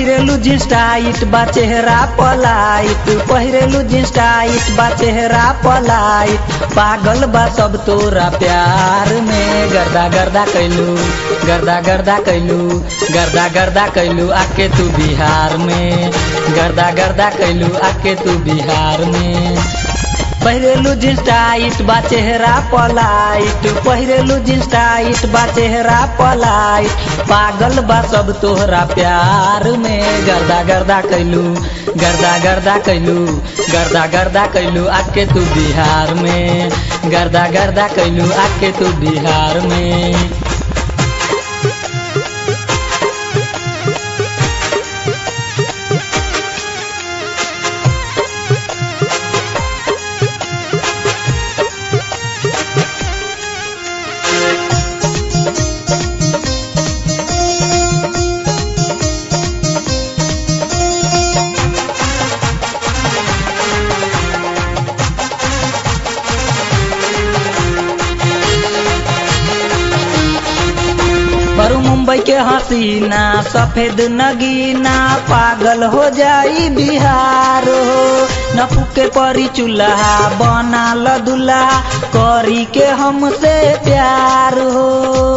पहिरेलु jeans tight बा चेहरा polite पहिरेलु jeans tight बा चेहरा पलाइट पागल बा सब तोरा प्यार में गर्दा गर्दा कैलू गर्दा गर्दा कैलू गर्दा गर्दा कैलू आके तू बिहार में गर्दा गर्दा कैलू आके तू बिहार में पहिरेलु जींस टाइट बा चेहरा पलाइट पहिरेलु जींस टाइट बा चेहरा पलाइट पागल बा सब तोहरा प्यार में गर्दा गर्दा कैलू गर्दा गर्दा कैलू गर्दा गर्दा कैलू आके तू बिहार में गर्दा गर्दा कैलू आके तू बिहार में बरू मुंबई के हसीना सफेद नगीना पागल हो जाई बिहार हो न फूके परी चूल्हा बना ल दुल्हा करी के हमसे प्यार हो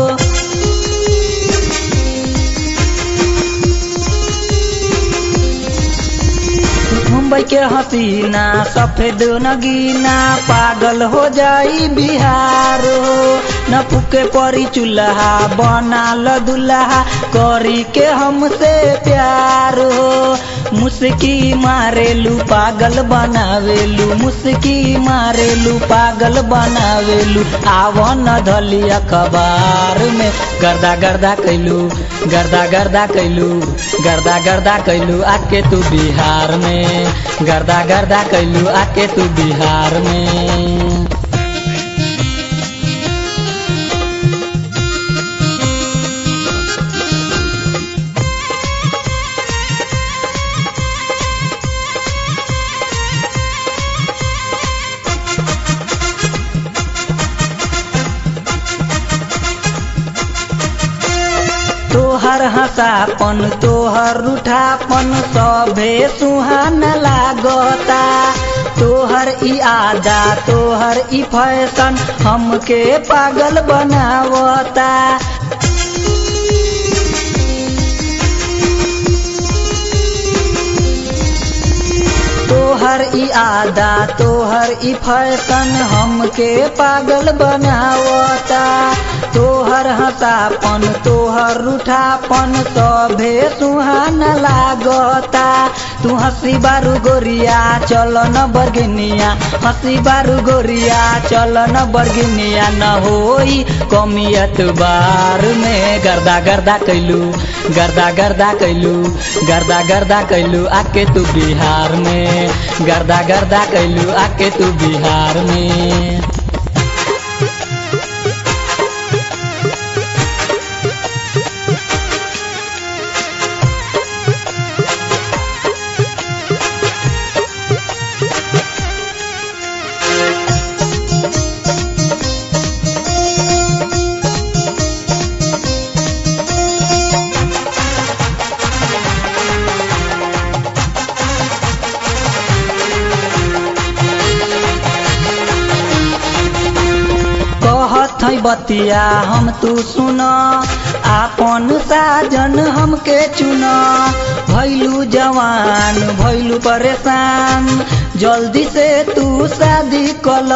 मुंबई के हसीना सफेद नगीना पागल हो जाई बिहार हो न फूके परी चूल्हा बना ल दुल्हा करी के हमसे प्यार हो मुस्की मारेलू पागल बनावेलू मुस्की मारेलू पागल बनावेलू आवन धली अखबार में गर्दा गर्दा कैलू गर्दा गर्दा कैलू गर्दा गर्दा कैलू आके तू बिहार में गर्दा गर्दा कैलू आके तू बिहार में तोहर हंसापन तोहर रूठापन सभे सुहान लागता तोहर ई आदा तोहर ई फैशन हमके पागल बनावता तोहर ई आदा तोहर ई फैशन हमके पागल बनावता तोहर हंसापन तोहर रूठापन सभे सुहान लागता तू हंसी बारू गोरिया चल न बरगिनिया हंसी बारू गोरिया चल न बरगिनिया न होई कमियत बार में गर्दा गर्दा कैलू गर्दा गर्दा कैलू गर्दा गर्दा कैलू आके तू बिहार में गर्दा गर्दा कैलू आके तू बिहार में कहत है बतिया हम तू सुन आपन साजन हमके चुन भैलू जवान भैलू परेशान जल्दी से तू शादी कल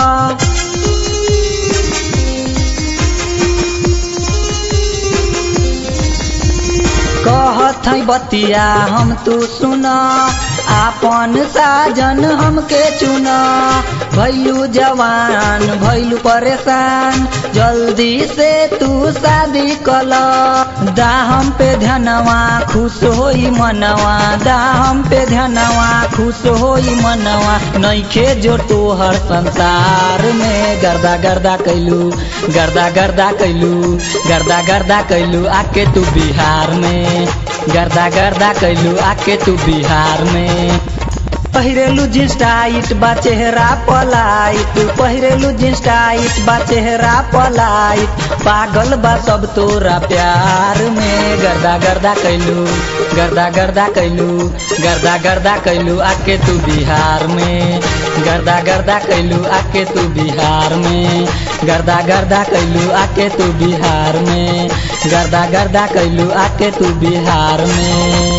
कहत है बतिया हम तू सुन आपन साजन हमके चुन भैलू जवान भैलू परेशान जल्दी से तू शादी कल दाहम पे ध्यानवा खुश होई मनवा दाहम पे ध्यानवा खुश होई मनवा नैखे जो तोहर संसार में गर्दा गर्दा कैलू गर्दा गर्दा कैलू गर्दा गर्दा कैलू आके तू बिहार में गर्दा गर्दा कैलू आके तू बिहार में पहिरेलू जींस टाइट बा चेहरा पलाइट पहिरेलू जींस टाइट बा चेहरा पलाइट पागल बा सब तोरा प्यार में गर्दा गर्दा गर्दा कैलू गर्दा गर्दा कैलू गर्दा गर्दा कैलू आके तू बिहार में गर्दा गर्दा कैलू आके तू बिहार में गर्दा गर्दा कैलू आके तू बिहार में गर्दा गर्दा कैलू आके तू बिहार में